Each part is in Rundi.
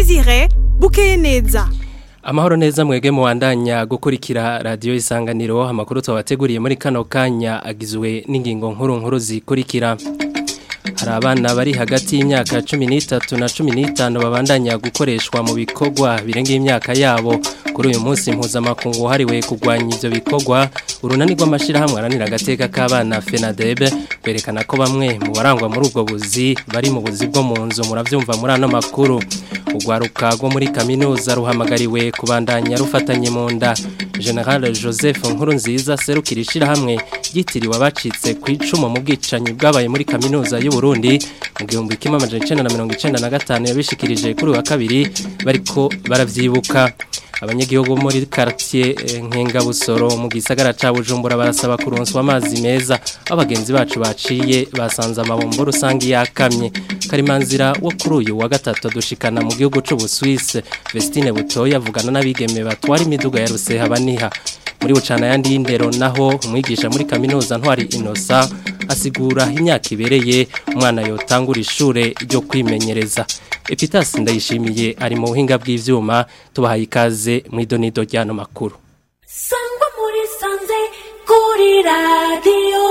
Desire bukeye neza Amahoro neza mwege muwandanya gukurikira radio isanganiro amakuru twabateguriye muri kano kanya agizwe n'ingingo nkuru nkuru zikurikira hari abana bari hagati y'imyaka 13 na 15 babandanya gukoreshwa mu bikorwa birenga imyaka yabo kuri uyu munsi mpuzamakungu hariwe kugwanya ivyo bikorwa urunani rw'amashirahamwe aranira agateka k'abana FENADEB kwerekana ko bamwe mu barangwa muri ubwo buzi bari mu buzi bwo mu nzu muravyumva muri ano makuru urwaruka rwo muri kaminuza ruhamagariwe kubandanya rufatanye mu nda General Joseph Nkurunziza serukira ishirahamwe ryitiriwe abacitse ku icumu mu bwicanyi bwabaye muri kaminuza y'u Burundi mu gihumbi kimwe amajana icenda na mirongo icenda na gatanu yabishikirije kuri wa kabiri bariko baravyibuka abanyagihugu muri quartier Nkengabusoro mu gisagara ca Bujumbura barasaba kuronswa amazi meza abagenzi bacu baciye basanze amabombo rusangi yakamye karimanzira wo kuri uyu wa gatatu dushikana mu gihugu c'u Busuwise Vestine Butoya avugana n'abigeme batwara imiduga ya Ruseha baniha muri bucana yandi y'indero naho umwigisha muri kaminuza ntwari Inosa asigura imyaka ibereye umwana yotangura ishure ryo kwimenyereza Epitas ndayishimiye ari mu buhinga bw'ivyuma tubahaye ikaze mu idonido ryano makuru Sangwa muri sanze kuri radio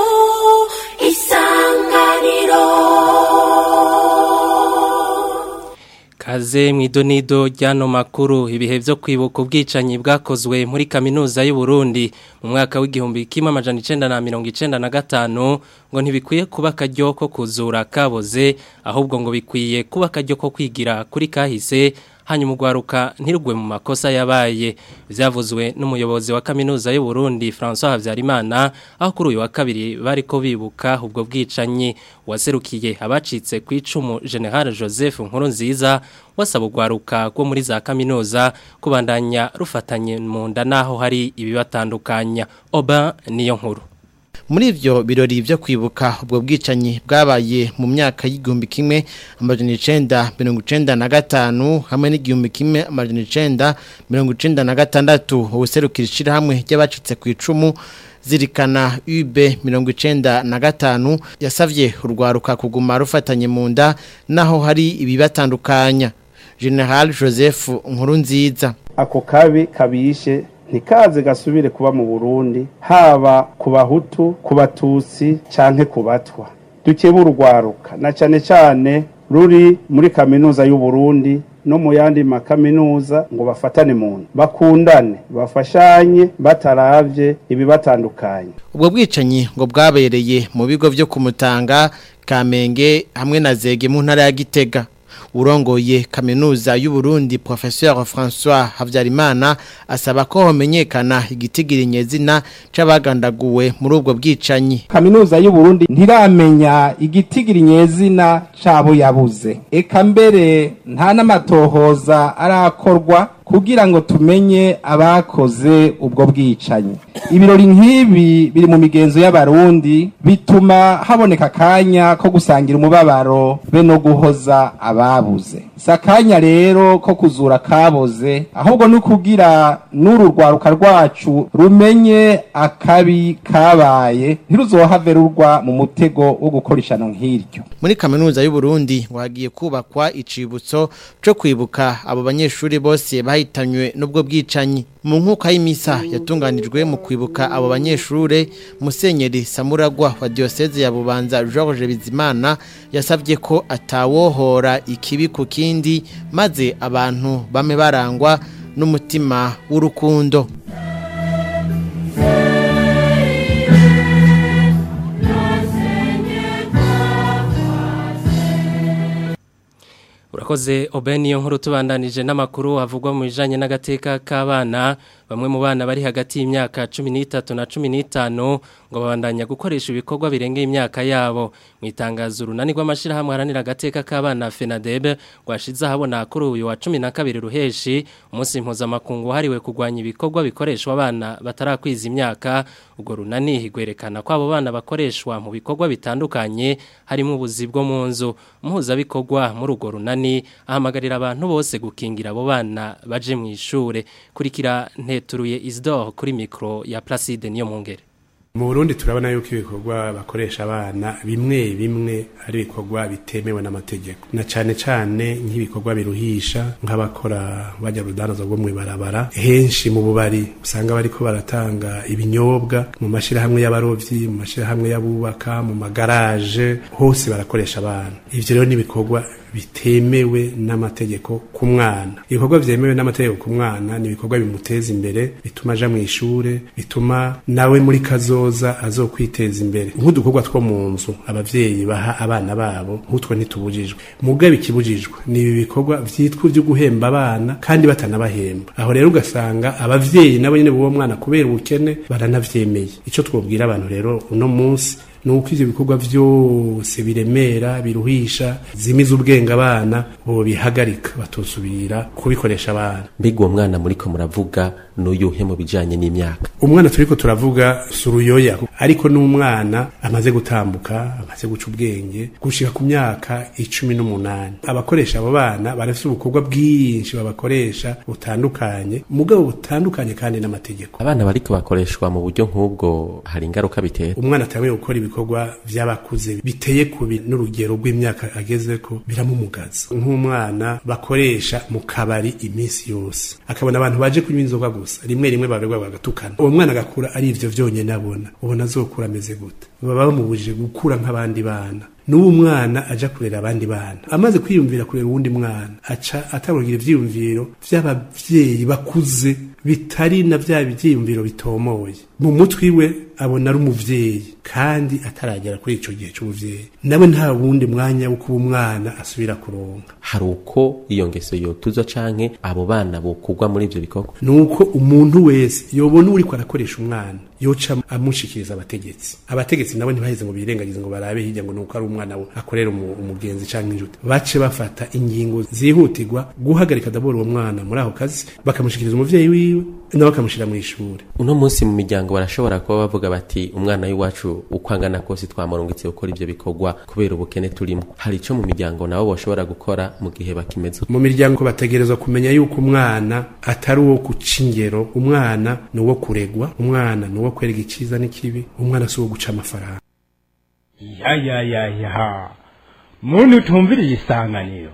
isanganiro Kaze mu idonido ryano makuru ibihe byo kwibuka ubwicanyi bwakozwe muri kaminuza y'u Burundi mu mwaka w'igihumbi kimwe amajana icenda na mirongo icenda na gatanu ngo ntibikwiye kuba akaryo ko kuzura kaboze ahubwo ngo bikwiye kuba akaryo ko kwigira kuri kahise hanyuma ugwaruka ntirugwe mu makosa yabaye byavuzwe n'umuyobozi wa kaminuza y'u Burundi François Havyarimana aho kuri uyu wa kabiri bariko bibuka ubwo bwicanyi waserukiye abacitse ku icumu General Joseph Nkurunziza wasaba ugwaruka rwo muri za kaminuza kubandanya rufatanye mu nda naho hari ibibatandukanya oba niyo nkuru muri ivyo birori vyo kwibuka ubwo bwicanyi bwabaye mu myaka y'igihumbi kimwe amajana icenda mirongo icenda na gatanu hamwe n'igihumbi kimwe amajana icenda mirongo icenda na gatandatu ubuserukira ishirahamwe ry'abacitse ku icumu zirikana UB mirongo icenda na gatanu yasavye urwaruka kuguma rufatanye mu nda naho hari ibibatandukanya General Joseph Nkurunziza ako kabi kabishe ntikaze gasubire kuba mu Burundi haba ku bahutu ku batutsi canke ku batwa dukebe urwaruka na cane cane ruri muri kaminuza y'u Burundi no mu yandi makaminuza ngo bafatane mu bakundane bafashanye bataravye ibibatandukanye ubwo bwicanyi ngo bwabereye mu bigo vyo kumutanga Kamenge hamwe na Zege mu ntara ya Gitega urongoye kaminuza y'u Burundi Professeur François Havyarimana asaba ko homenyekana igitigiri nyezina c'abagandaguwe muri ubwo bwicanyi kaminuza y'u Burundi ntiramenya igitigiri nyezina cabo yabuze eka mbere nta n'amatohoza arakorwa kugira ngo tumenye abakoze ubwo bwicanyi ibirori nk'ibi biri mu migenzo y'abarundi bituma haboneka akanya ko gusangira umubabaro be no guhoza ababuze si akanya rero ko kuzura kaboze ahubwo ni ukugira n'uru rwaruka rwacu rumenye akabi kabaye ntiruzohave rurwa mu mutego wo gukora ishano nk'iryo muri kaminuza y'u Burundi ngo hagiye kubakwa icibutso cyo kwibuka abo banyeshuri bose bahitanywe n'ubwo bwicanyi mu nkuka y'imisa yatunganijwe mu kwibuka abo banyeshure musenyeri samuragwa wa diocese ya bubanza George Bizimana yasabye ko atawohora ikibi ku kindi maze abantu bame barangwa n'umutima w'urukundo urakoze obeni iyo nkuru tubandanije n'amakuru havugwa mu bijanye n'agateka k'abana bamwe mu bana bari hagati y'imyaka 13 na 15 ngo babandanya gukoresha ibikorwa birengeye imyaka yabo mu itangazo runani rw'amashirahamwe haranira agateka k'abana FENADEB rwashize ahabona kuri uyu wa 12 ruheshi umunsi mpuzamakungu hariwe kugwanya ibikorwa bikoreshwa abana batarakwiza imyaka ubwo runani higwerekana ko abo bana bakoreshwa mu bikorwa bitandukanye harimo ubuzi bwo mu nzu umuhuzabikorwa muri urwo runani ahamagarira abantu bose gukingira abo bana baje mu ishure kurikira nteturuye Isidore kuri mikro ya Placide niyo mungere mu Burundi turabona yuko ibikorwa bakoresha abana bimwe bimwe ari ibikorwa bitemewe n'amategeko na cane cane nk'ibikorwa biruhisha nk'abakora bajya rudandaza rwo mw'ibarabara henshi mu bubari usanga bariko baratanga ibinyobwa mu mashirahamwe y'abarovyi mu mashirahamwe y'abubaka mu magaraje hose barakoresha abana ivyo rero n'ibikorwa bitemewe n'amategeko ku mwana ibikorwa vyemewe n'amategeko ku mwana ni ibikorwa bimuteza imbere bituma aja mw'ishure bituma nawe muri kazoza azokwiteza imbere nk'udukorwa two mu nzu abavyeyi baha abana babo nk'utwo ntitubujijwe mugabe ikibujijwe ni ibi bikorwa vyitwa vyo guhemba abana kandi batanabahemba aho rero ugasanga abavyeyi nabo nyene b'uwo mwana kubera ubukene baranavyemeye ico twobwira abantu rero uno munsi nuko ivyo bikorwa vyose biremera biruhisha zimiza ubwenge abana bo bihagarika batosubira kubikoresha abana mbega uwo mwana muriko muravuga n'uyuhe mu bijanye n'imyaka umwana turiko turavuga suruyoya ariko n'umwana amaze gutambuka amaze guca ubwenge gushika ku myaka icumi n'umunani abakoresha abo bana barafise ubukorwa bwinshi babakoresha butandukanye mugabo butandukanye kandi n'amategeko abana bariko bakoreshwa mu buryo nk'ubwo hari ingaruka bitera umwana atanguye gukora ibikorwa vy'abakuze biteye kubi n'urugero rw'imyaka agezeko biramumugaza nk'umwana bakoresha mu kabari iminsi yose akabona abantu baje kunywa inzoga gusa rimwe rimwe baberwa bagatukana uwo mwana agakura ari ivyo vyonyene abona ubona azokura ameze gute baba bamubujije gukura nk'abandi bana n'uwo mwana aja kurera abandi bana amaze kwiyumvira kurera uwundi mwana aca atangira ivyiyumviro vy'abavyeyi bakuze bitari na vya vyiyumviro bitomoye mu mutwe iwe abona ari umuvyeyi kandi ataragera kuri ico gihe c'ubuvyeyi nawe nta wundi mwanya wo kuba umwana asubira kuronka hari uko iyo ngeso yotuzwa canke abo bana bokugwa muri ivyo bikorwa nuko umuntu wese yobona uriko arakoresha umwana yoca amushikiriza abategetsi abategetsi nabo ntibaheze ngo birengagize ngo barabe hirya ngo nuko ari umwana we akorera umu- umugenzi canke injuti bace bafata ingingo zihutirwa guhagarika dabora uwo mwana muri ako kazi bakamushikiriza umuvyeyi wiwe nawe bakamushira mw'ishure uno munsi mu miryango barashobora kuba bavuga bati umwana w'iwacu uko angana kose twamurungitse gukora ivyo bikorwa kubera ubukene turimo hari ico mu miryango nabo bashobora gukora mu gihe bakimeze uko? mu miryango bategerezwa kumenya yuko umwana atari uwo guca ingero umwana ni uwo kuregwa umwana ni uwo kwereka iciza n'ikibi umwana si uwo guca amafaranga ya ya ya ya muntu utumviriye isanganiro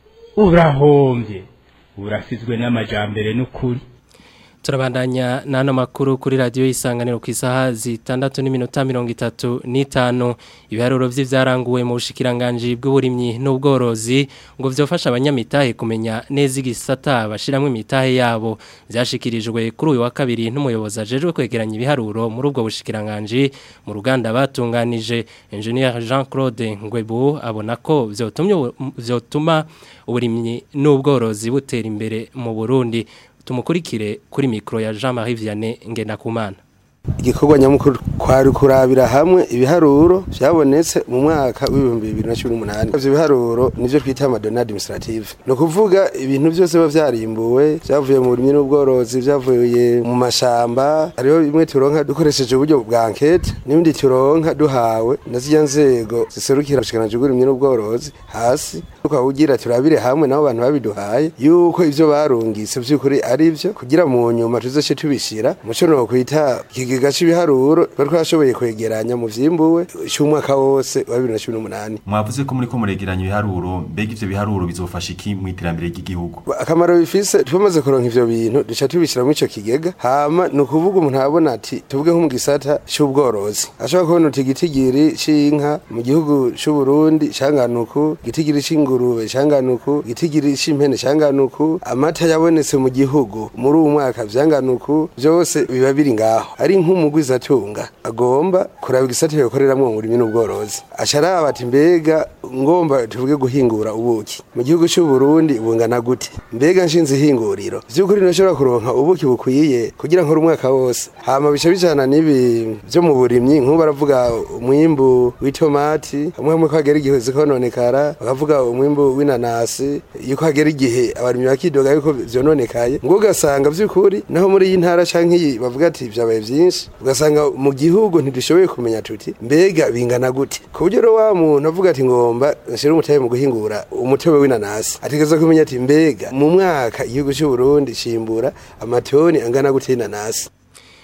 urahombye urasizwe n'amajambere n'ukuri Turabandanya n'ano makuru kuri radiyo y'isanganiro ku isaha zitandatu n'iminota mirongo itatu n'itanu ibiharuro vy'ivyaranguwe mu bushikiranganji bw'uburimyi n'ubworozi ngo vyofasha abanyamitahe kumenya neza igisata bashiramwo imitahe yabo vyashikirijwe kuri uyu wa kabiri n'umuyobozi ajejwe kwegeranya ibiharuro muri ubwo bushikiranganji mu ruganda batunganije engineer Jean Claude Ngwebu abona ko vyotumye vyotuma uburimyi n'ubworozi butera imbere mu Burundi tumukurikire kuri mikro ya Jean-Marie Vianney Ngendakumana igikorwa nyamukuru kwari kurabira hamwe ibiharuro vyabonetse mu mwaka w'ibihumbi bibiri na cumi n'umunani ivyo biharuro nivyo twita amadona administrative ni ukuvuga ibintu vyose biba vyarimbuwe vyavuye mu burimyi n'ubworozi vyavuye mu mashamba hariho bimwe turonka dukoresheje uburyo bwa nkete n'ibindi turonka duhawe na zirya nzego ziserukira ubushikiranganji bw'uburimyi n'ubworozi hasi tukawugira turabire hamwe nabo bantu babiduhaye yuko ivyo barungitse vy'ukuri ari vyo kugira mu nyuma tuzoce tubishira muco no kwita ikigega c'ibiharuro twari twashoboye kwegeranya mu vyimbuwe c'umwaka wose wa bibiri na cumi n'umunani mwavuze ko muriko muregeranya ibiharuro mbega ivyo biharuro bizofasha iki mu iterambere ry'igihugu akamaro bifise tumaze kuronka ivyo bintu duca tubishira muri ico kigega hama ni ukuvuga umuntu abona ati tuvuge nko mu gisata c'ubworozi ashobora kubona uti igitigiri c'inka mu gihugu c'uburundi canganuku igitigiri c'ingurube canganuku igitigiri c'impene canganuku amata yabonetse mu gihugu muri uwu mwaka vyanganuku vyose biba biri ngaho ari nk'umugwizatunga agomba kuraba igisata yokoreramwo mu burimyi n'ubworozi aca araba ati mbega ngomba tuvuge guhingura ubuki mu gihugu c'uburundi bungana gute mbega nshinze ihinguriro vy'ukuri nashobora kuronka ubuki bukwiye kugira nkore umwaka wose hama bica bijana n'ibi vyo mu burimyi nk'ubu baravuga umwimbu w'itomati hamwe hamwe ko hagera igihe zikononekara bakavuga umwimbu w'inanasi yuko hagera igihe abarimyi bakidoga yuko vyononekaye ngo ugasanga vy'ukuri naho muri iyi ntara canke iyi bavuga ati vyabaye vyinshi ugasanga mu gihugu ntidushoboye kumenya tuti mbega bingana gute ku buryo rero wa muntu avuga ati ngomba nshira umutahe mu guhingura umutobe w'inanasi ategereza kumenya ati mbega mu mwaka igihugu c'uburundi cimbura amatoni angana gute y'inanasi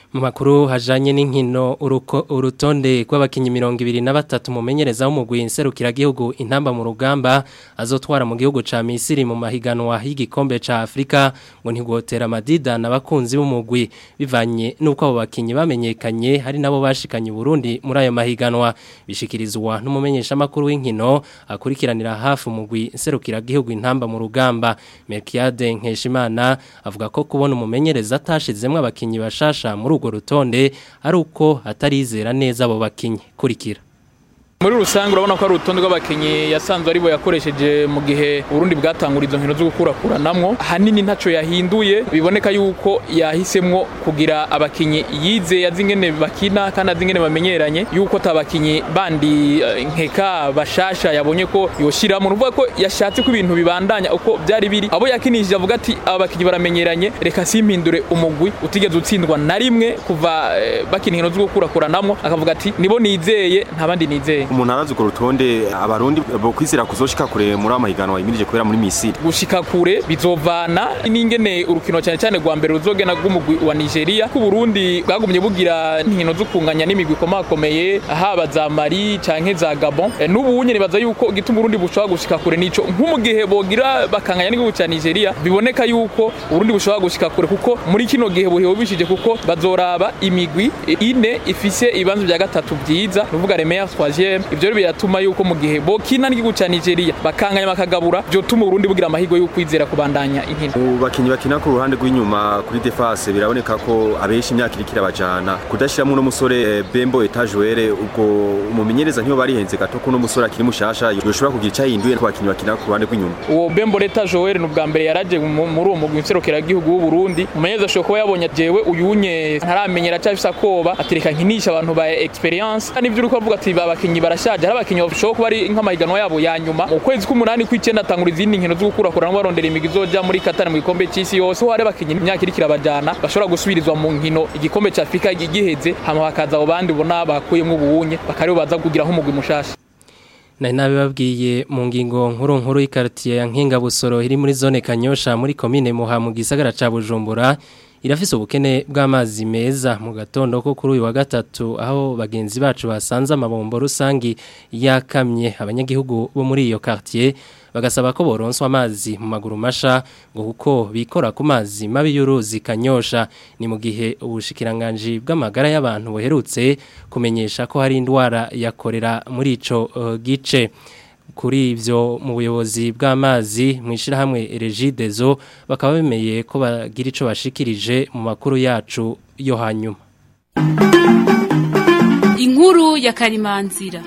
mu makuru hajanye n'inkino uruko- urutonde rw'abakinyi mirongo ibiri na batatu mumenyereza w'umugwi nserukiragihugu intamba mu rugamba azotwara mu gihugu ca Misiri mu mahiganwa y'igikombe ca Afrika ngo ntigotera amadida n'abakunzi b'umugwi bivanye n'uko abo bakinyi bamenyekanye hari nabo bashikanye Burundi muri ayo mahiganwa bishikirizwa n'umumenyesha makuru w'inkino akurikiranira hafi umugwi nserukiragihugu intamba mu rugamba Melkiade Nkeshimana avuga ko kubona umumenyereza atashizemwe abakinyi bashasha muri urwo rutonde ari uko atarizera neza abo bakinyi kurikira muri rusange urabona ko ari urutonde rw'abakinnyi yasanzwe aribo yakoresheje mu gihe urundi bwatangura izo nkino zo gukurakuranamwo ahanini ntaco yahinduye biboneka yuko yahisemwo kugira abakinnyi yize azi ingene bakina kandi azi ingene bamenyeranye yuko atabakinnyi bandi eh, nkeka bashasha yabonye ko yoshiramwo nuvuga ko yashatse ko ibintu bibandanya uko byari biri abo yakinishije avuga ati aba bakinnyi baramenyeranye reka simpindure umugwi utigeze utsindwa na rimwe kuva eh, bakina inkino zo gukurakuranamwo akavuga ati nibo nizeye nta bandi nizeye umuntu arazi urwo rutonde abarundi bo kwizera kuzoshika kure muri amahiganwa yimirije kubera muri Misiri gushika kure bizovana n'ingene urukino cyane cyane rwa mbere ruzogena rw'umugwi wa Nigeria ku Burundi bwagumye bugira inkino zo kunganya n'imigwi ikomakomeye haba za Mali canke za Gabon e, n'ubu nyene baza yuko gituma Burundi bushobora gushika kure nico nko mu gihe bogira bakanganya n'igihugu cya Nigeria biboneka yuko Burundi bushobora gushika kure kuko muri kino gihe buhewe bishije kuko bazoraba imigwi ine ifise ibibanzo bya gatatu byiza nuvuga les meilleurs troisième ivyo rero biratuma yuko mu gihe bokina n'igihugu cya Nigeria bakanganya bakagabura byo tuma Burundi bugira amahirwe yo kwizera kubandanya inkino mu bakinyi bakina ku ruhande rw'inyuma kuri defense biraboneka ko abenshi imyaka iriko irabajana kudashiramo uno musore eh, Bembo Etajuere ubwo umumenyereza ntiyo barihenze gato ko uno musore akiri mushasha yoshobora kugira icyo ahinduye ku bakinyi bakina ku ruhande rw'inyuma uwo Bembo Leta Joel ni ubwa mbere yaraje mu- muri uwo mugwi nserukiragihugu w'u Burundi umumenyereza ashobora kuba yabonye jewe uyunye ntaramenyera acafise akoba atereka nkinisha abantu ba experience kandi ivyo uriko avuga ati babakinyi barashaje hari abakinyi bashobora kuba ari nk'amahiganwa yabo ya nyuma mu kwezi k'umunani kw'icenda atangura izindi nkino zo gukurakurana barondera imigwi izoja muri Qatar mu gikombe c'isi yose ho hari abakinyi imyaka iriko irabajana bashobora gusubirizwa mu nkino igikombe ca Afrika giheze hama hakaza abo bandi bona bakuyemwo ubunye bakaribo baza kugira nk'umugwi mushasha Nari nabibabwiye mu ngingo nkuru nkuru y'ikartier ya Nkinga Busoro iri muri zone Kanyosha muri commune Muha mu gisagara ca Bujumbura irafise ubukene bw'amazi meza mu gatondo ko kuri uyu wa gatatu aho bagenzi bacu basanze amabombo rusangi yakamye abanyagihugu bo muri iyo quartier bagasaba ko boronswa amazi mu maguru masha ngo kuko bikora ku mazi mabi y'uruzi kanyosha ni mu gihe ubushikiranganje bw'amagara y'abantu buherutse kumenyesha ko hari indwara yakorera muri ico uh, gice kuri ivyo mu buyobozi bw'amazi mu ishirahamwe Regidezo bakaba bemeye ko bagira ico bashikirije mu makuru yacu yo hanyuma inkuru ya karimanzira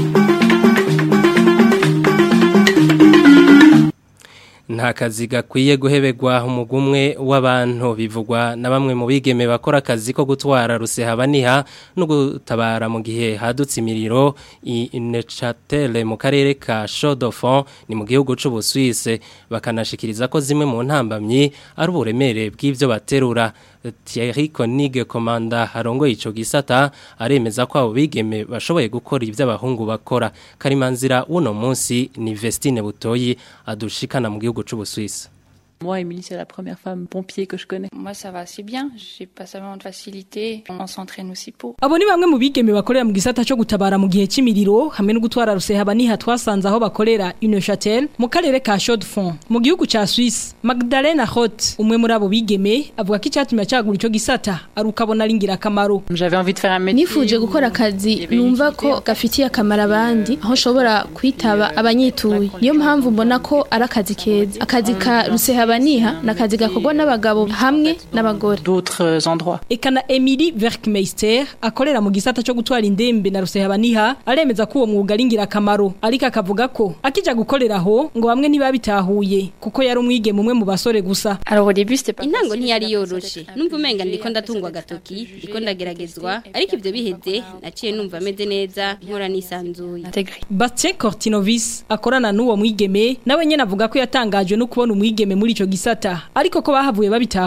nta kazi gakwiye guhebegwa umugumwe w'abantu bivugwa na bamwe mu bigeme bakora akazi ko gutwara rusehabaniha no gutabara mu gihe hadutse imiriro i Nechatele mu karere ka Chaudofon ni mu gihugu c'u Busuwise bakanashikiriza ko zimwe mu ntambamyi ari uburemere bw'ivyo baterura Thierry Konig komanda harongoye ico gisata aremeza ko abo bigeme bashoboye gukora ivyo abahungu bakora karimanzira uno munsi ni Vestine Butoyi adushikana mu gihugu c'u Busuwise Moi, Émilie, c'est la première femme pompier que je connais. Moi, ça va assez bien. J'ai pas seulement de facilité. On s'entraîne aussi pour. Abo ni bamwe mu bigeme bakorera mu gisata cyo gutabara mu gihe cy'imiriro hamwe no gutwara rusehaba niha twasanze aho bakorera une châtel mu karere ka Chaux-de-Fonds mu gihugu ca Suisse Magdalena Hot umwe muri abo bigeme avuga ko icyatumye cyagura ico gisata ari ukabona ari ngirakamaro J'avais envie de faire un métier. nifuje gukora akazi numva ko gafitiye akamaro abandi aho nshobora kwitaba abanyituye niyo mpamvu mbona ko ari akazi keza akazi ka rusehaba niha ni akazi gakorwa n'abagabo hamwe n'abagore d'autres endroits eka na Emily Werkmeister akorera mu gisata cyo gutwara indembe na rusehaba niha aremeza ko uwo mwuga ari ngirakamaro ariko akavuga ko akija gukorera aho ngo bamwe ntibabitahuye kuko yari umwigeme umwe mu basore gusa intango ntiyari yoroshe numva umenga ndiko ndatungwa agatoki ndiko ndageragezwa ariko ibyo biheze naciye numva ameze neza nkora nisanzuye Bastien Cortinovis akorana n'uwo mwigeme nawe nyene avuga ko yatangajwe no kubona umwigeme muri ico gisata ariko ko bahavuye babitahura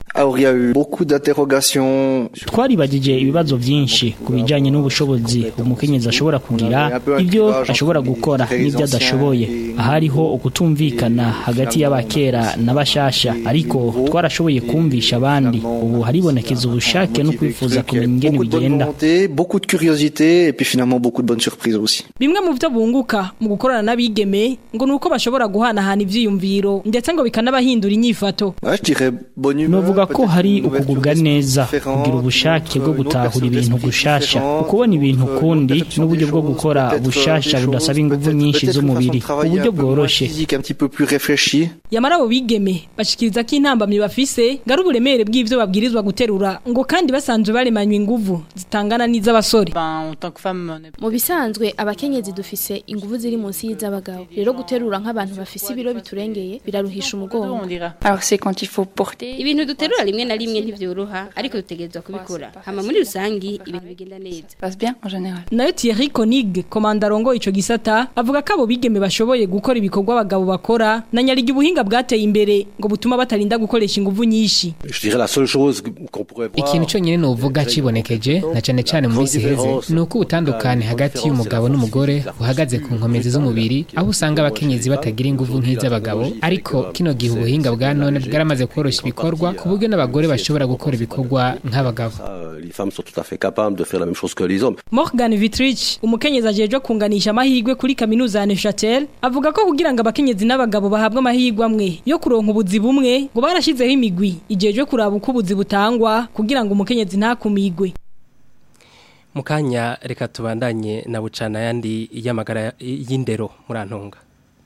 Alors il y a eu beaucoup d'interrogations. twaribagije ibibazo byinshi ku bijyanye n'ubushobozi umukenyezi ashobora kugira ibyo ashobora gukora n'ibyo adashoboye ahariho ukutumvikana hagati y'abakera n'abashasha ariko twarashoboye kumvisha abandi ubu haribonekeza ubushake no kwifuza kumenya ingene Beaucoup de bonne bigenda volonté, beaucoup de curiosité et puis finalement beaucoup de bonnes surprises aussi. Bimwe mu byo bunguka mu gukorana n'abigeme ngo nuko bashobora guhanahana ivyiyumviro ndetse ngo bikanabahindura inyifato. Ouais, je dirais bonne humeur. novuga ko hari ukugubwa neza kugira ubushake bwo gutahura ibintu gushasha ukubona ibintu kundi n'uburyo bwo gukora bushasha budasaba ingufu nyinshi z'umubiri uburyo bworoshe Physique un petit peu plus réfléchi. Yamara abo bigeme bashikiriza ko intambamyi bafise ngari uburemere bw'ivyo babwirizwa guterura ngo kandi basanzwe baremanywe inguvu zitangana n'iz'abasore. mu bisanzwe abakenyezi dufise ingufu ziri munsi y'iz'abagabo rero guterura nk'abantu bafise ibiro biturengeye biraruhisha umugongo Alors c'est quand il faut porter. ibintu duterura rimwe na rimwe ntivyoroha ariko dutegerezwa kubikora hama muri rusangi ibintu bigenda neza passe bien en général. Nayo Thierry Konig, komanda rongo ico gisata, avuga ko abo bigeme bashoboye gukora ibikorwa abagabo bakora na nyarigi ubuhinga bwateye imbere ngo butuma batarinda gukoresha inguvu nyinshi. Je dirais la seule chose qu'on pourrait voir. ikintu cyonyine nuvuga cibonekeje na cyane cyane mu minsi iheze ni uko ubutandukane hagati y'umugabo n'umugore buhagaze ku nkomezi z'umubiri aho usanga abakenyezi batagira inguvu nk'iz'abagabo ariko kino gihe ubuhinga bwa none bwaramaze koroshya ibikorwa ku buryo n'abagore bashobora gukora ibikorwa nk'abagabo Euh, Les femmes sont tout à fait capables de faire la même chose que les hommes. Morgan Vitrich, umukenyezi ajejwe kunganisha amahirwe kuri kaminuza ya Neuchâtel, avuga ko kugira ngo abakenyezi n'abagabo bahabwe amahirwe amwe yo kuronka ubuzi bumwe ngo barashizeho imigwi ijejwe kuraba uko ubuzi butangwa kugira ngo umukenyezi ntakumigwe. Mukanya reka tubandanye na bucana yandi y'amagara y'indero murantunga.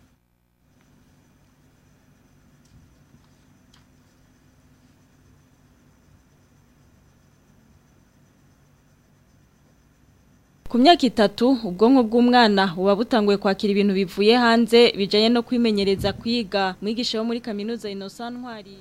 Ku myaka itatu ubwonko bw'umwana buba butanguye kwakira ibintu bivuye hanze bijanye no kwimenyereza kwiga mwigisha wo muri kaminuza Innocent Ntwari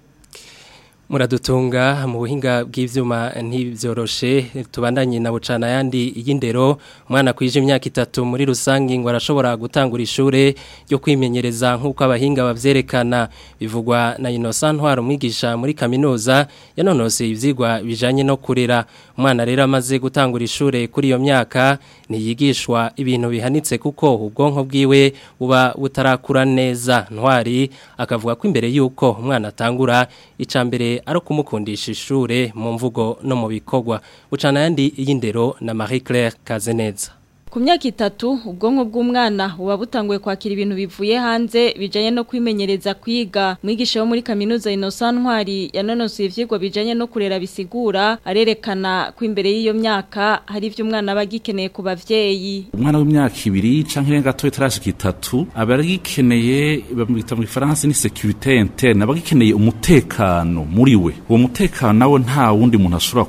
Muradutunga mu buhinga bw'ivyuma ntibyoroshe tubandanye na bucana yandi y'indero umwana kwije imyaka itatu muri rusangi ngo arashobora gutangura ishure ryo kwimenyereza nk'uko abahinga bavyerekana bivugwa na Innocent Ntwari umwigisha muri kaminuza yanonose ivyigwa bijanye no kurera umwana rero amaze gutangura ishure kuri iyo myaka ntiyigishwa ibintu bihanitse kuko ubwonko bwiwe buba butarakura neza Ntwari akavuga ko imbere yuko umwana atangura icambere ari kumukundisha ishure mu mvugo no mu bikorwa bucana yandi y'indero na Marie Claire Kazeneza Ku myaka itatu ubwonko bw'umwana buba butanguye kwakira ibintu bivuye hanze bijanye no kwimenyereza kwiga mwigisha wo muri kaminuza Innocent Ntwari yanonosoye ivyigwa bijanye no kurera bisigura arerekana ko imbere y'iyo myaka hari ivyo umwana aba agikeneye ku bavyeyi umwana w'imyaka ibiri canke irenga gato itarashika itatu aba agikeneye bamwita mu gifaransa ni sécurité interne aba agikeneye umutekano muri we uwo mutekano nawo nta wundi muntu ashobora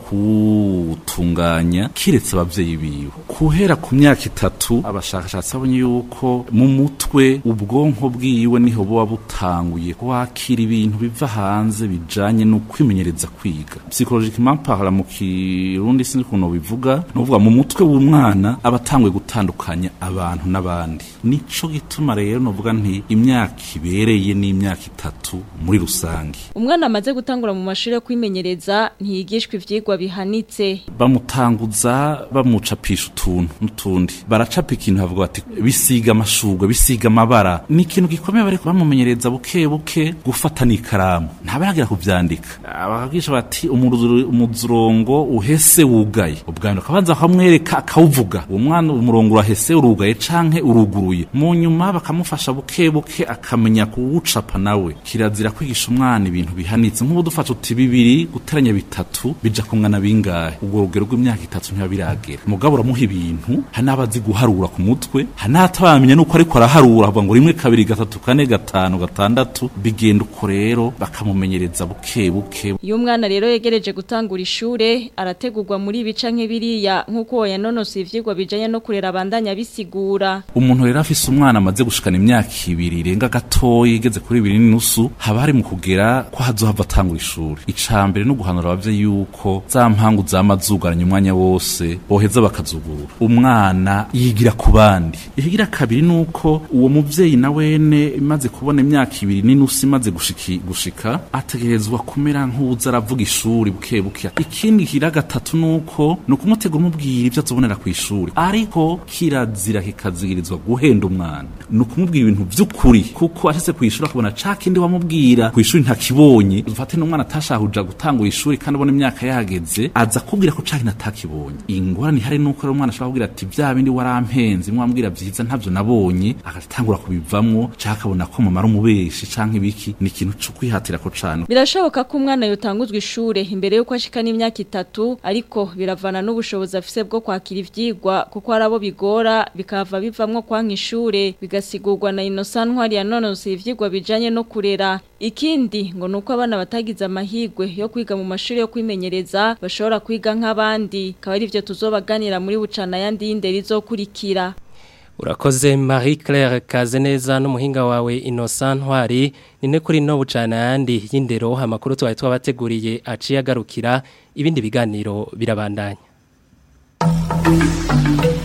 kuwutunganya kiretse abavyeyi biwe kuhera ku myaka itatu abashakashatsi babonye yuko mu mutwe ubwonko bwiwe niho buba butanguye kwakira ibintu biva hanze bijanye no kwimenyereza kwiga psychologiquement parla mu kirundi sinzi ukuntu bivuga ni ukuvuga mu mutwe w'umwana aba atanguye gutandukanya abantu n'abandi nico gituma rero novuga nti imyaka ibereye n'imyaka itatu muri rusange umwana amaze gutangura mu mashuri yo kwimenyereza ntiyigishwa ivyigwa bihanitse bamutanguza bamucapisha utuntu n'utundi baracapa ikintu bavuga bati bisiga amashurwe bisiga amabara ni ikintu gikomeye bariko bamumenyereza buke buke gufata n'ikaramu ntabaragira kuvyandika ababwisha bati umuruzuro- umuzurongo uhese wugaye ubwambere akabanza bakamwereka akawuvuga uwo mwana umurongo urahese urugaye canke uruguruye mu nyuma bakamufasha buke buke akamenya kuwucapa nawe kirazira kwigisha umwana ibintu bihanitse nk'ubu dufashe uti bibiri guteranya bitatu bija kungana bingahe ubwo rugero rw'imyaka itatu ntiba biragera mugabo uramuha ibintu hari n'abazi guharura ku mutwe hari n'atabamenya nuko ariko araharura avuga ngo rimwe kabiri gatatu kane gatanu gatandatu bigenda uko rero bakamumenyereza buke buke iyo umwana rero yegereje gutangura ishure arategurwa muri ibi canke biriya nk'uko uwo yanonosoye ivyigwa bijanye no kurera abandanya bisigura umuntu rero afise umwana amaze gushikana imyaka ibiri irenga gatoya igeze kuri ibiri n'inusu haba hari mu kugera ko hazohava atangura ishuri ica mbere no guhanura abavyeyi yuko za mpangu zama zugaranye umwanya wose boheza bakazugurura umwana umwana yigira ku bandi ikigira kabiri nuko uwo muvyeyi na wene imaze kubona imyaka ibiri n'inusu imaze gushiki gushika ategerezwa kumera nk'uza aravuga ishuri buke buke ikindi kira gatatu nuko ni ukumutegura umubwira ibyo azobonera ku ishuri ariko kirazira kikazigirizwa guhenda umwana ni ukumubwira ibintu vy'ukuri kuko ashitse ku ishuri akabona ca kindi wamubwira ku ishuri ntakibonye dufate n'umwana atashahuja gutangura ishuri kandi abona imyaka yageze aza kubwira ko ca kintu atakibonye ingorane ihari nuko rero umwana ashobora kubwira ati vya bindi warampenze mwambwira vyiza ntavyo nabonye agatangura kubivamwo canke akabona ko mumara umubeshi canke ibiki ni ikintu co kwihatira ko cane birashoboka ko umwana yotanguzwa ishure imbere yuko ashika n'imyaka itatu ariko biravana n'ubushobozi afise bwo kwakira ivyigwa kuko hari abo bigora bikava bivamwo kwanka ishure bigasigurwa na Innocent Ntwari yanonose ivyigwa bijanye no kurera ikindi ngo nuko abana batagize amahigwe yo kwiga mu mashuri yo kwimenyereza bashobora kwiga nk'abandi akaba ari byo tuzobaganira muri bucana yandi y'indero izokurikira Urakoze Marie Claire Kazeneza n'umuhinga wawe Innocent Ntwari nine kuri no bucana yandi y'indero amakuru twaye twabateguriye aciye agarukira ibindi biganiro birabandanya